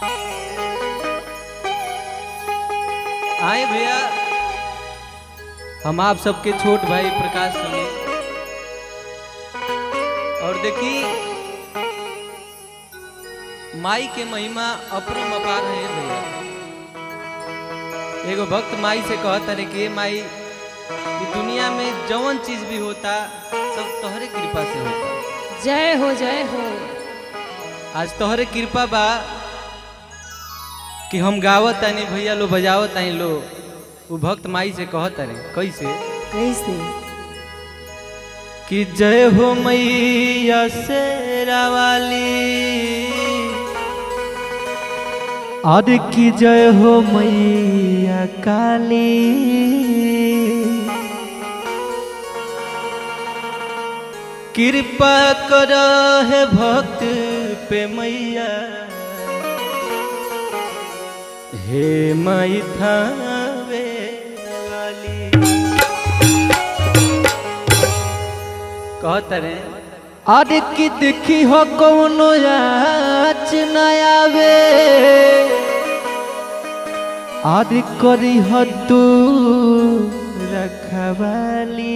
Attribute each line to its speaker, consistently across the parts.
Speaker 1: आए भैया हम आप सबके छोट भाई प्रकाश सोनी और देखी माई के महिमा अपरम अपार है भैया एगो भक्त माई से कहता रे कि "ए माई कि दुनिया में जवन चीज भी होता सब तोहरे कृपा से होता
Speaker 2: जय हो जय हो
Speaker 1: आज तोहरे कृपा बा कि हम गावत तानी भैया लो बजावत तानी लो वो भक्त माई से कहत रे कैसे
Speaker 2: कैसे
Speaker 1: कि जय हो मैया शेरा वाली और की जय हो मैया काली कृपा कर है भक्त पे मैया हे माई थावे वाली कहत रे अरे की देखी हो कौनो याच न आवे अरे करी हो तू रखवाली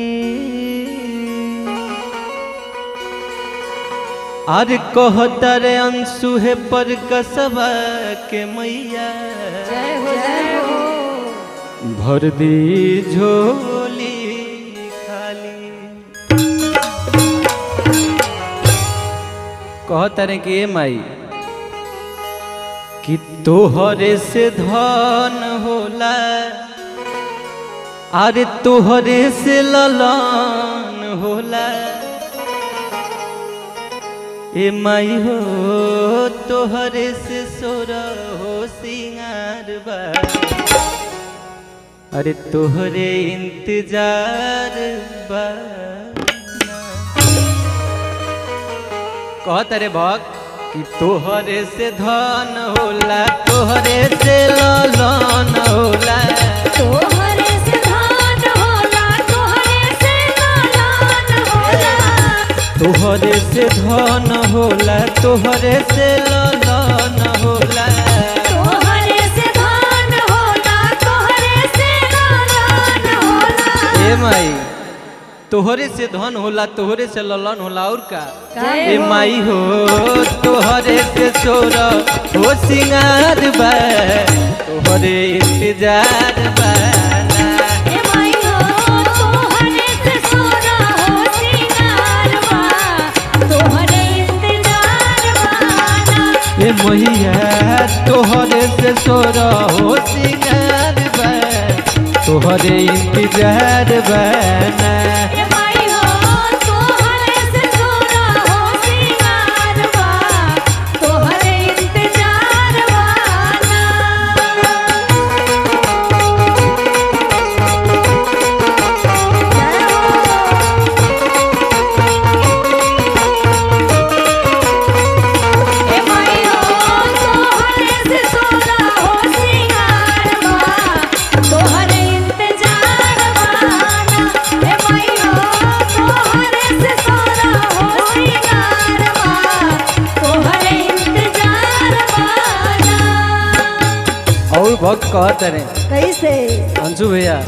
Speaker 1: अरे कहता रे अंशु है पर कसबा के मैया
Speaker 2: जय हो जय हो
Speaker 1: भर दी झोली खाली कहता रे कि ए माई कि तोहरे से धन होला अरे तोहरे से ललन होला ए माई हो तोहरे से सोर हो सिंगार बा अरे तोहरे इंतजार बा कहत रे भक्त कि तोहरे से धन होला तोहरे से ललन होला
Speaker 2: तोहरे से धान होला तोहरे से लालन होला
Speaker 1: तोहरे से धन होला तोहरे से ललन होला
Speaker 2: तोहरे से धान होला तोहरे से लालन होला
Speaker 1: ए माई तोहरे से धन होला तोहरे से ललन होला और का
Speaker 2: जय
Speaker 1: ए
Speaker 2: हो।
Speaker 1: माई हो तोहरे से सोर हो सिंगार बा तोहरे इंतजार बा
Speaker 2: ए माई हो तोहरे से सोना हो सिंगारवा तोहरे इंतजार बाना
Speaker 1: ए मैया तोहरे से सोर हो सिंगार बा तोहरे इंतजार बना
Speaker 2: ए माई हो तोहरे से सोना हो सिंगारवा तोहरे इंतजार बाना ए माई हो तोहरे से सोना हो सिंगारवा तोहरे इंतजार बाना ए माई हो तोहरे से सोना हो सिंगारवा तोहरे इंतजार बाना
Speaker 1: और भक्त कहत रे
Speaker 2: कैसे
Speaker 1: अंशु भैया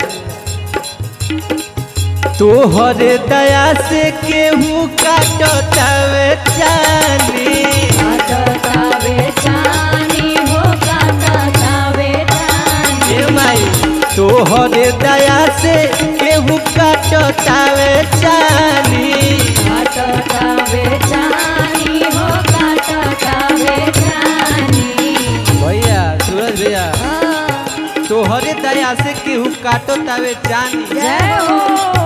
Speaker 1: तोहरे दया से केहू काटतावे चानी
Speaker 2: काटता बेचानी हो काटता बेचानी
Speaker 1: ए माई तोहरे दया से केहू काटतावे चानी
Speaker 2: काटता बेचानी हो काटता बेचानी
Speaker 1: भैया सूरज भैया
Speaker 2: हाँ,
Speaker 1: तोहरे दया से केहू काटतावे चानी
Speaker 2: जय हो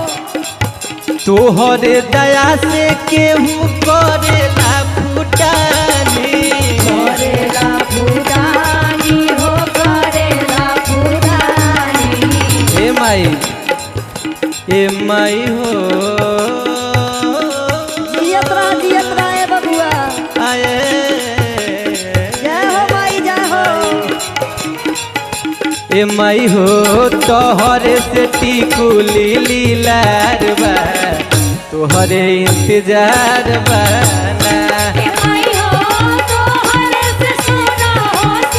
Speaker 1: तोहरे दया से केहू करेला फुटानी
Speaker 2: करेला फुटानी हो करेला फुटानी
Speaker 1: ए माई ए माई हो
Speaker 2: जियत रह जियत रह ए बबुआ
Speaker 1: आए
Speaker 2: जय हो माई जय हो
Speaker 1: ए माई हो तोहरे से टिकुली लीलार बा तोहरे इंतजार बना
Speaker 2: ए माई हो तोहरे से सोना हो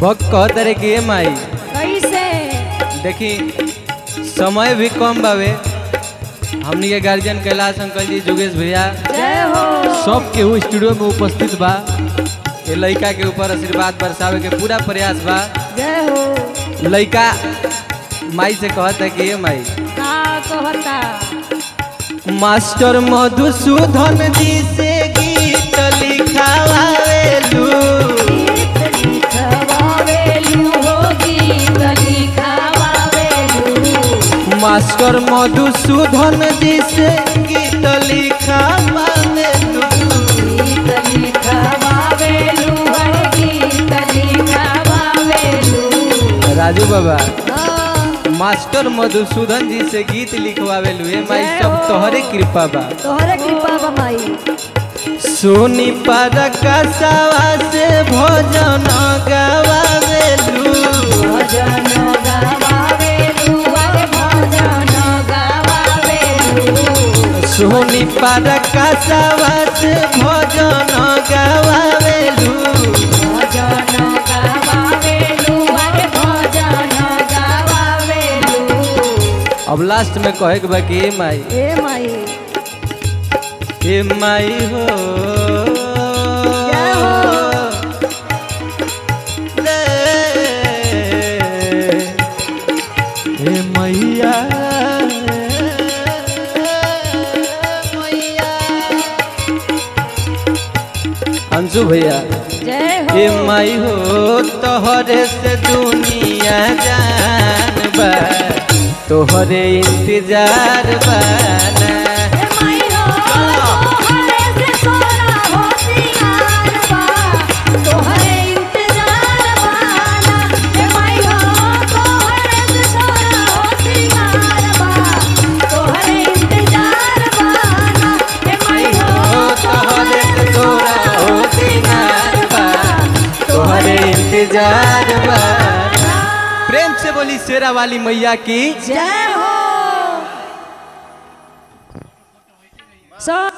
Speaker 1: भक्त कहत रे कि ए माई
Speaker 2: कैसे
Speaker 1: देखी समय भी कम बावे हमनी के गार्जियन कैलाश अंकल जी जोगेश भैया
Speaker 2: जय हो
Speaker 1: सब केहू स्टूडियो में उपस्थित बा ये लड़का के ऊपर आशीर्वाद बरसावे के पूरा प्रयास बा
Speaker 2: जय हो
Speaker 1: लड़का माई से कहत है कि ए माई
Speaker 2: का कहता
Speaker 1: मास्टर मधुसूदन जी से गीत लिखावेलू
Speaker 2: गीत लिखवावेलू हो गीत लिखवावेलू
Speaker 1: मास्टर मधुसूदन जी से गीत लिखावेलू
Speaker 2: गीत लिखवावेलू हर गीत लिखवावेलू
Speaker 1: राजू बाबा
Speaker 2: हाँ,
Speaker 1: मास्टर मधुसूदन जी से गीत लिखवावेलू ए माई
Speaker 2: जय
Speaker 1: सब
Speaker 2: हो।
Speaker 1: तोहरे कृपा बा
Speaker 2: तोहरे कृपा बा माई
Speaker 1: सोनी पर कसावा से भोजन गवावेलू
Speaker 2: भजन गावेलू हर भजन गावेलू
Speaker 1: सोनी पर कसावा से भोजन गवावेलू
Speaker 2: भजन गावेलू हर भजन गावेलू
Speaker 1: अब लास्ट में कहे के बा कि ए माई
Speaker 2: ए माई
Speaker 1: ए माई हो
Speaker 2: जय हो।
Speaker 1: ए मैया मैया अंशु भैया
Speaker 2: जय हो
Speaker 1: ए माई हो तोहरे से दुनिया जान बा तोहरे इंतजार बाना
Speaker 2: ए माई हो तोहरे से सोना हो सिंगार बा तोहरे इंतजार बाना ए माई हो तोहरे से सोना हो सिंगार बा तोहरे इंतजार बाना ए माई हो
Speaker 1: तोहरे से तोरा हो सिंगार बा तोहरे इंतजार बा प्रेम से बोली शेरा वाली मैया की
Speaker 2: जय हो सब